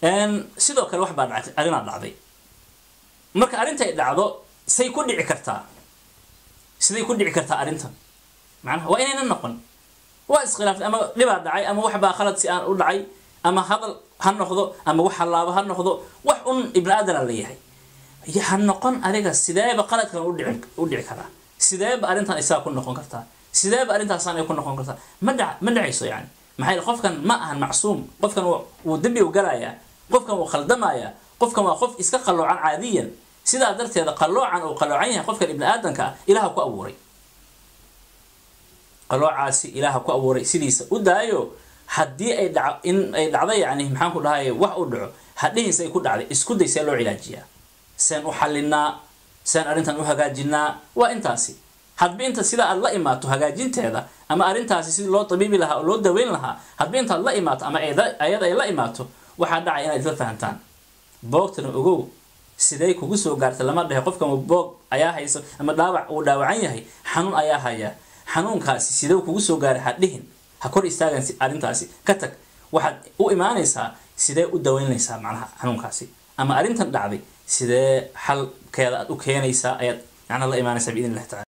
sidoo kale wax baa dhacay arrinaa dhacday marka arrinta ay dhacdo say ku dhici kartaa siday ku dhici kartaa arrintan macnaha waa inayna noqon waa iskhilaaftay ama dhibaa dhacay ama wax baa khalad si aan u dhacay ama hadal ha noqdo ama wax hallaabo ha noqdo wax un ibni aadana la yahay ha noqon adiga sideeba qaladkan udhici u dhici karaa sideeba arrintan isaga ku noqon kartaa sideeba arrintaasaan ay ku noqon kartaa ma dhac ma dhacayso yani maxaa yeel qofkan ma ahan macsuum qofkan wuu dembi u galayaa qofkan wuu khaldamayaa qofkan waa qof iska qalloocan caadiyan sidaa darteeda qalloocan uu qalloocan yahay qofkan ibni aadanka ah ilaha ku abuuray qalloocaasi ilaha ku abuuray sidiisa u daayo haddii ay dhac in ay dhacdo yani maxaan ku dhahay wax u dhaco hadhihiisa ay ku dhacday isku day see loo cilaajiyaa seen u xalinaa seen arrintan u hagaajinaa waa intaasi hadba inta sidaa aad la imaato hagaajinteeda ama arrintaasi sidii loo tabiibi lahaa oo loo daweyn lahaa hadba intaad la imaato ama ayada ay la imaato waxaa dhacay inaad isla fahantaan boogtana ogow siday kugu soo gaartay lama dhehe qofkan boog ayaa hayso ama dhaawac uu dhaawacan yahay xanuun ayaa haya xanuunkaasi sidee kugu soo gaaray ha dhihin ha kor istaagan arrintaasi ka tag waxaad u imaanaysaa sidee u daweynaysaa macnaha xanuunkaasi ama arrintan dhacday sidee xalkeeda aad u keenaysaa ayaad macnaha la imaanaysaa biidn illahi tacala